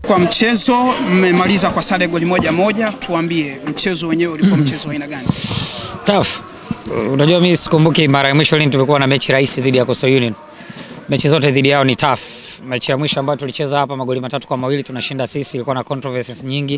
Kwa mchezo mmemaliza kwa sare goli moja moja, tuambie mchezo wenyewe ulikuwa mchezo wa aina gani? Tough. Unajua mimi sikumbuki mara ya mwisho lini tumekuwa na mechi rahisi dhidi ya Coastal Union. Mechi zote dhidi yao ni tough. Mechi ya mwisho ambayo tulicheza hapa magoli matatu kwa mawili tunashinda sisi, ilikuwa na controversies nyingi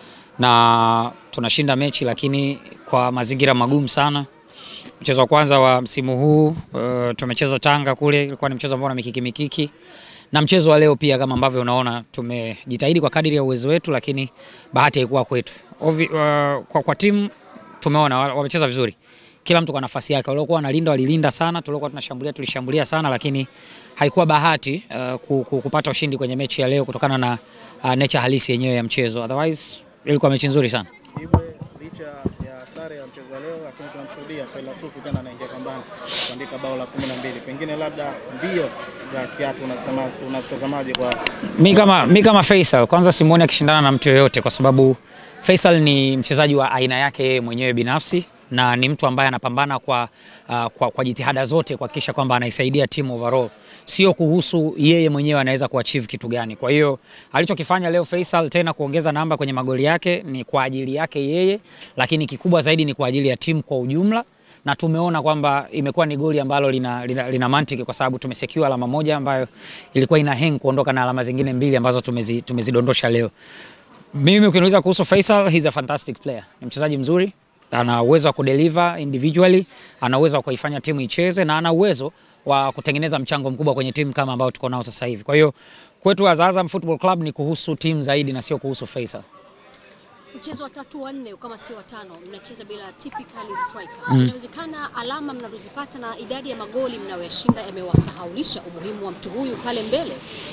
na tunashinda mechi lakini kwa mazingira magumu sana. Mchezo wa kwanza wa msimu huu uh, tumecheza Tanga kule, ilikuwa ni mchezo ambao na mikiki mikiki, na mchezo wa leo pia, kama ambavyo unaona, tumejitahidi kwa kadiri ya uwezo wetu, lakini bahati haikuwa kwetu. Ovi, uh, kwa, kwa timu tumeona wa- wamecheza vizuri, kila mtu kwa nafasi yake. Waliokuwa wanalinda walilinda sana, tuliokuwa tunashambulia tulishambulia sana, lakini haikuwa bahati uh, ku- ku- kupata ushindi kwenye mechi ya leo kutokana na uh, nature halisi yenyewe ya mchezo. Otherwise ilikuwa mechi nzuri sana. Ibwe licha ya sare ya mchezo wa leo, lakini tunamshuhudia Failasufu tena anaingia kambani kuandika bao la 12. Pengine labda mbio za kiatu unazitama- unazitazamaje kwa Mi kama, mi kama Faisal kwanza simuoni akishindana na mtu yoyote kwa sababu Faisal ni mchezaji wa aina yake yeye mwenyewe binafsi na ni mtu ambaye anapambana kwa, uh, kwa, kwa jitihada zote kuhakikisha kwamba anaisaidia timu overall, sio kuhusu yeye mwenyewe anaweza kuachieve kitu gani. Kwa hiyo alichokifanya leo Faisal tena kuongeza namba kwenye magoli yake ni kwa ajili yake yeye, lakini kikubwa zaidi ni kwa ajili ya timu kwa ujumla na tumeona kwamba imekuwa ni goli ambalo lina, lina, lina mantiki kwa sababu tumesecure alama moja ambayo ilikuwa ina hang kuondoka na alama zingine mbili ambazo tumezi, tumezidondosha leo. Mimi ukiniuliza kuhusu Faisal, he's a fantastic player. Ni mchezaji mzuri, ana uwezo wa kudeliver individually, ana uwezo wa kuifanya timu icheze na ana uwezo wa kutengeneza mchango mkubwa kwenye timu kama ambao tuko nao sasa hivi. Kwa hiyo kwetu Azam Football Club ni kuhusu timu zaidi na sio kuhusu Faisal. Mchezo wa tatu wa nne kama sio watano, mnacheza bila typically striker. Inawezekana alama mnazozipata na idadi ya magoli mnayoyashinda yamewasahaulisha umuhimu wa mtu huyu pale mbele.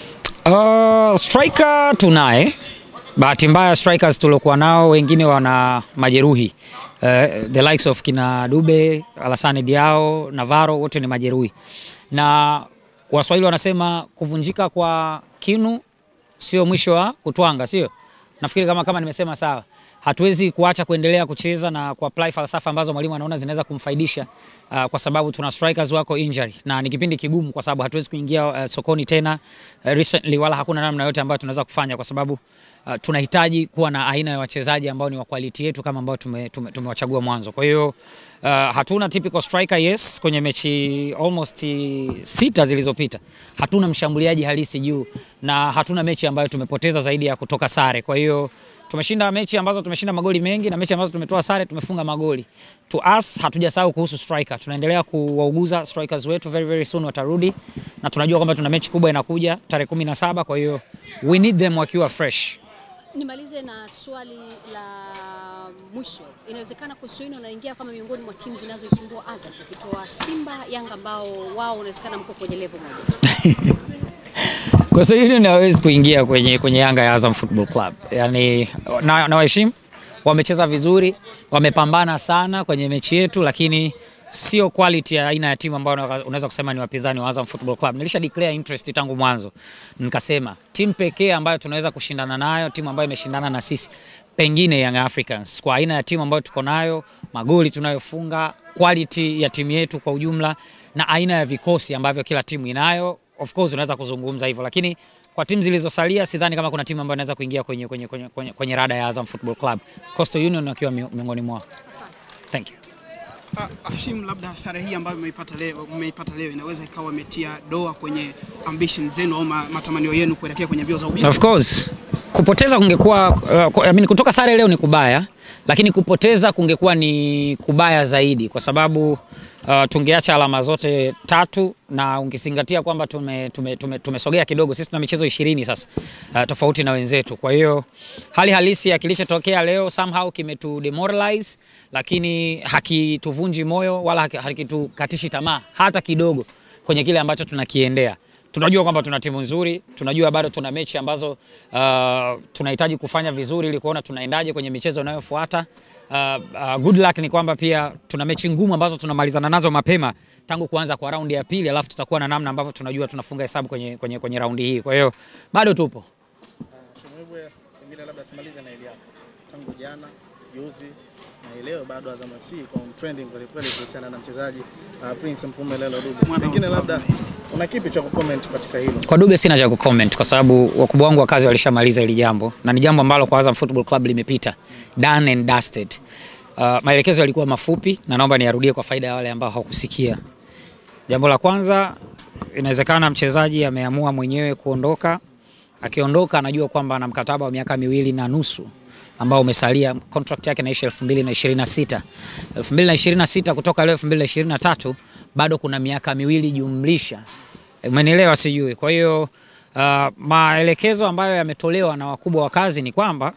Uh, striker tunaye. Bahati mbaya strikers tuliokuwa nao wengine wana majeruhi. Uh, the likes of kina Dube, Alassane Diao, Navarro wote ni majeruhi. Na Waswahili wanasema kuvunjika kwa kinu sio mwisho wa kutwanga, sio? Nafikiri kama kama nimesema sawa. Hatuwezi kuacha kuendelea kucheza na kuapply falsafa ambazo mwalimu anaona zinaweza kumfaidisha uh, kwa sababu tuna strikers wako injury na ni kipindi kigumu kwa sababu hatuwezi kuingia uh, sokoni tena uh, recently wala hakuna namna yote ambayo tunaweza kufanya kwa sababu uh, tunahitaji kuwa na aina ya wachezaji ambao ni wa quality yetu kama ambao tumewachagua tume, tumewachagua mwanzo. Kwa hiyo uh, hatuna typical striker yes, kwenye mechi almost sita zilizopita hatuna mshambuliaji halisi juu na hatuna mechi ambayo tumepoteza zaidi ya kutoka sare. Kwa hiyo tumeshinda mechi ambazo tumeshinda magoli mengi na mechi ambazo tumetoa sare tumefunga magoli. To us hatujasahau kuhusu striker. Tunaendelea kuwauguza strikers wetu, very very soon watarudi, na tunajua kwamba tuna mechi kubwa inakuja tarehe kumi na saba. Kwa hiyo we need them wakiwa fresh. Nimalize na swali la mwisho. Inawezekana Coastal Union wanaingia kama miongoni mwa timu zinazoisumbua Azam, ukitoa Simba, Yanga ambao wao unawezekana mko kwenye level moja. Kwa sababu Union hawezi kuingia kwenye, kwenye Yanga ya Azam Football Club. Yani na, na waheshimu wamecheza vizuri, wamepambana sana kwenye mechi yetu, lakini sio quality ya aina ya timu ambayo unaweza- unaweza kusema ni wapinzani wa Azam Football Club. Nilisha declare interest tangu mwanzo, nikasema timu pekee ambayo tunaweza kushindana nayo, timu ambayo imeshindana na sisi pengine Young Africans, kwa aina ya timu ambayo tuko nayo, magoli tunayofunga, quality ya timu yetu kwa ujumla, na aina ya vikosi ambavyo kila timu inayo of course unaweza kuzungumza hivyo, lakini kwa timu zilizosalia sidhani kama kuna timu ambayo inaweza kuingia kwenye, kwenye, kwenye, kwenye, kwenye rada ya Azam Football Club. Coastal Union wakiwa mi- miongoni mwao. Thank you. Ah, Hashim, labda sare hii ambayo mmeipata leo, mmeipata leo inaweza ikawa imetia doa kwenye ambition zenu au ma- matamanio yenu kuelekea kwenye mbio za ubingwa. Of course kupoteza kungekuwa uh, ku- I mean, kutoka sare leo ni kubaya, lakini kupoteza kungekuwa ni kubaya zaidi kwa sababu uh, tungeacha alama zote tatu na ungezingatia kwamba tumesogea tume, tume, tumesogea kidogo. Sisi tuna michezo ishirini sasa uh, tofauti na wenzetu. Kwa hiyo hali halisi ya kilichotokea leo somehow kimetu demoralize, lakini hakituvunji moyo wala haki- hakitukatishi tamaa hata kidogo kwenye kile ambacho tunakiendea tunajua kwamba tuna timu nzuri, tunajua bado tuna mechi ambazo uh, tunahitaji kufanya vizuri ili kuona tunaendaje kwenye michezo inayofuata. Uh, uh, good luck ni kwamba pia tuna mechi ngumu ambazo tunamalizana nazo mapema tangu kuanza kwa raundi ya pili, alafu tutakuwa na namna ambavyo tunajua tunafunga hesabu kwenye, kwenye, kwenye raundi hii. Kwa hiyo bado tupo. Shomwebwe, pengine labda tumalize na ile yako tangu jana juzi na leo bado Azam FC iko on trending kweli kweli kuhusiana na mchezaji uh, Prince Mpumelelo Dube. Mwana wa Pengine labda mfalme. una kipi cha kucomment katika hilo? Kwa Dube sina cha kucomment kwa sababu wakubwa wangu wa kazi walishamaliza hili jambo na ni jambo ambalo kwa Azam Football Club limepita done and dusted. Uh, maelekezo yalikuwa mafupi na naomba niyarudie kwa faida ya wale ambao hawakusikia. Jambo la kwanza, inawezekana mchezaji ameamua mwenyewe kuondoka. Akiondoka anajua kwamba ana mkataba wa miaka miwili na nusu ambao umesalia, contract yake inaisha 2026. 2026 kutoka leo 2023 bado kuna miaka miwili jumlisha Umenielewa sijui. Kwa hiyo uh, maelekezo ambayo yametolewa na wakubwa wa kazi ni kwamba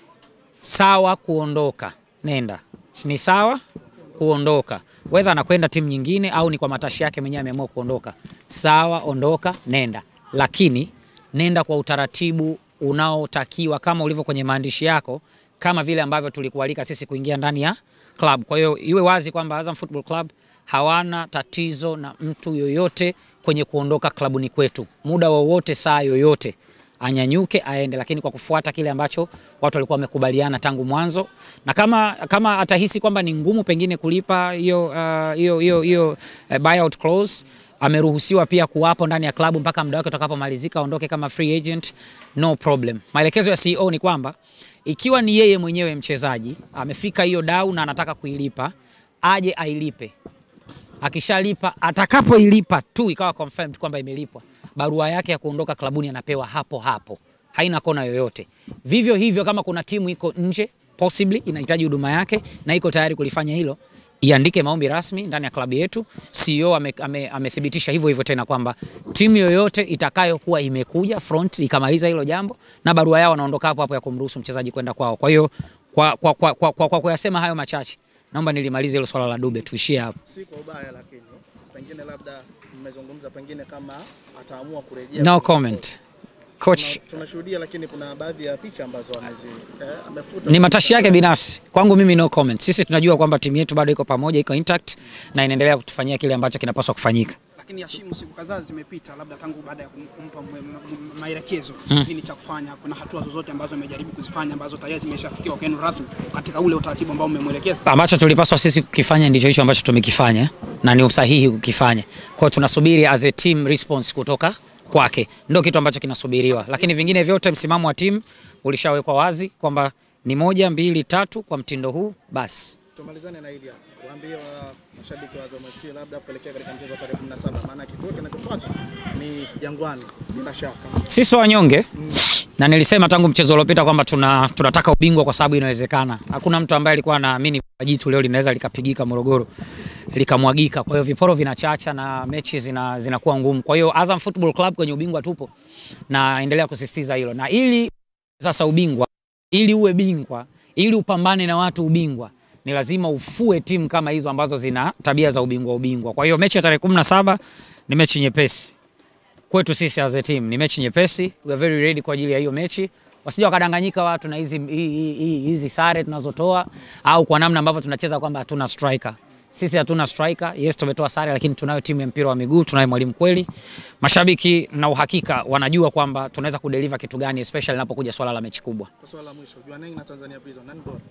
sawa kuondoka, nenda, ni sawa kuondoka, whether anakwenda timu nyingine au ni kwa matashi yake mwenyewe ameamua kuondoka, sawa, ondoka, nenda, lakini nenda kwa utaratibu unaotakiwa kama ulivyo kwenye maandishi yako, kama vile ambavyo tulikualika sisi kuingia ndani ya club. Kwa hiyo iwe wazi kwamba Azam Football Club hawana tatizo na mtu yoyote kwenye kuondoka klabuni kwetu, muda wowote, saa yoyote anyanyuke aende, lakini kwa kufuata kile ambacho watu walikuwa wamekubaliana tangu mwanzo, na kama, kama atahisi kwamba ni ngumu pengine kulipa hiyo uh, hiyo hiyo hiyo uh, buyout clause ameruhusiwa pia kuwapo ndani ya klabu mpaka muda wake utakapomalizika, aondoke kama free agent, no problem. Maelekezo ya CEO ni kwamba ikiwa ni yeye mwenyewe mchezaji amefika hiyo dau na anataka kuilipa, aje ailipe akishalipa atakapoilipa tu ikawa confirmed kwamba imelipwa, barua yake ya kuondoka klabuni anapewa hapo hapo, haina kona yoyote. Vivyo hivyo kama kuna timu iko nje possibly inahitaji huduma yake na iko tayari kulifanya hilo, iandike maombi rasmi ndani ya klabu yetu. CEO ame, ame, amethibitisha hivyo hivyo tena kwamba timu yoyote itakayokuwa imekuja front ikamaliza hilo jambo na barua yao wanaondoka hapo hapo ya kumruhusu mchezaji kwenda kwao. Kwa hiyo kwa, kwa, kwa, kwa, kwa, kwa kuyasema hayo machache naomba nilimalize hilo swala la Dube, tuishie hapo. Si kwa ubaya, lakini pengine labda mmezungumza, pengine kama ataamua kurejea. No comment. Coach Tuna- Tunashuhudia, lakini kuna baadhi ya picha ambazo amezi eh, amefuta ni matashi yake binafsi. Kwangu mimi no comment. Sisi tunajua kwamba timu yetu bado iko pamoja, iko intact na inaendelea kutufanyia kile ambacho kinapaswa kufanyika. Lakini Hashimu, siku kadhaa zimepita, labda tangu baada ya kum- kumpa mwe- m- m- maelekezo nini cha kufanya, kuna hatua zozote ambazo amejaribu kuzifanya ambazo tayari zimeshafikiwa kwenu rasmi katika ule utaratibu ambao mmemwelekeza? Ambacho tulipaswa sisi kukifanya ndicho hicho ambacho tumekifanya na ni usahihi kukifanya. Kwa hiyo tunasubiri as a team response kutoka kwake, ndio kitu ambacho kinasubiriwa, lakini vingine vyote, msimamo wa timu ulishawekwa wazi kwamba ni moja, mbili, tatu kwa mtindo huu basi. Tumalizane na hili hapa, waambie wa mashabiki wa Azam FC labda kuelekea katika mchezo wa tarehe 17, maana kituo kinachofuata ni Jangwani bila shaka. Sisi wanyonge na nilisema tangu mchezo uliopita kwamba tuna, tunataka ubingwa kwa sababu inawezekana. Hakuna mtu ambaye alikuwa anaamini kwamba jitu leo linaweza likapigika Morogoro likamwagika. Kwa hiyo viporo vinachacha na mechi zina, zinakuwa ngumu. Kwa hiyo Azam Football Club kwenye ubingwa tupo na endelea kusisitiza hilo, na ili sasa ubingwa, ili uwe bingwa, ili upambane na watu ubingwa ni lazima ufue timu kama hizo ambazo zina tabia za ubingwa ubingwa. Kwa hiyo mechi ya tarehe 17 ni mechi nyepesi kwetu sisi as a team ni mechi nyepesi, we are very ready kwa ajili ya hiyo mechi. Wasije wakadanganyika watu na hizi hii- hii- hii- hizi sare tunazotoa au kwa namna ambavyo tunacheza kwamba hatuna striker. Sisi hatuna striker. Yes, tumetoa sare lakini tunayo timu ya mpira wa miguu, tunayo mwalimu kweli. Mashabiki na uhakika wanajua kwamba tunaweza kudeliver kitu gani especially inapokuja swala la mechi kubwa. Kwa swala la mwisho, Jwaneng na Tanzania Prison nani bora?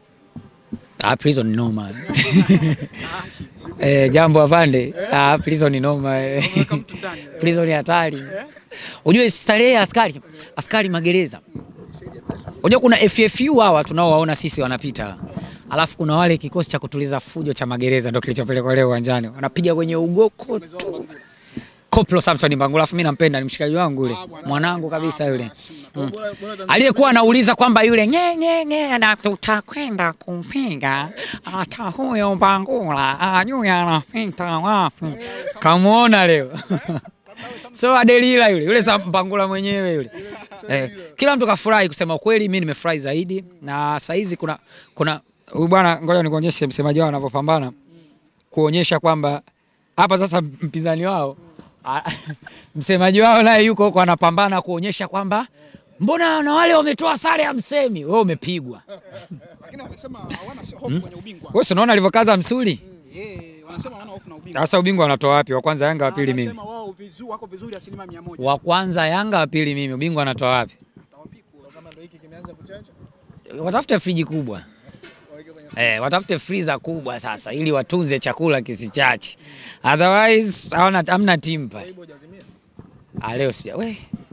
Ah, prison ni noma. eh, jambo afande. Ah, prison ni noma. eh. Weka mtu ndani. prison ni hatari. Unajua starehe ya askari, askari magereza. Unajua kuna FFU hawa tunaowaona sisi wanapita. Alafu kuna wale kikosi cha kutuliza fujo cha magereza ndio kilichopelekwa leo uwanjani. Wanapiga kwenye ugoko tu. Koplo Samson Mbangula, alafu mimi nampenda, ni mshikaji wangu yule. Mwanangu kabisa yule. Bora- bora Tanzania- Aliyekuwa anauliza kwamba yule nge nge nge na tutakwenda kumpiga hata huyo Mbangula ajui anapita wapi. Kamuona leo. So Adelila yule yule sa Mbangula mwenyewe yule. Eh, kila mtu kafurahi kusema ukweli, mimi nimefurahi zaidi na saizi kuna kuna huyu bwana, ngoja nikuonyeshe msemaji wao anavyopambana kuonyesha kwamba hapa sasa mpinzani wao a- msemaji wao naye yuko huko anapambana kuonyesha kwamba mbona na wale wametoa sare ya msemi, wewe umepigwa. Lakini wamesema hawana hofu kwenye ubingwa. Wewe si unaona alivyokaza msuli? Eh, wanasema hawana hofu na ubingwa. Sasa ubingwa wanatoa wapi? Wa kwanza Yanga, wa pili mimi. Wanasema wao vizuri wako vizuri asilimia mia moja. Wa kwanza Yanga, wa pili mimi. Ubingwa wanatoa wapi? Watawapikwa. kama ndo hiki kimeanza kuchacha Watafute friji kubwa. waweke Eh, watafute freezer kubwa sasa ili watunze chakula kisichache. Otherwise hawana hamna timu pale. Ibo hajazimia. Ah, leo si we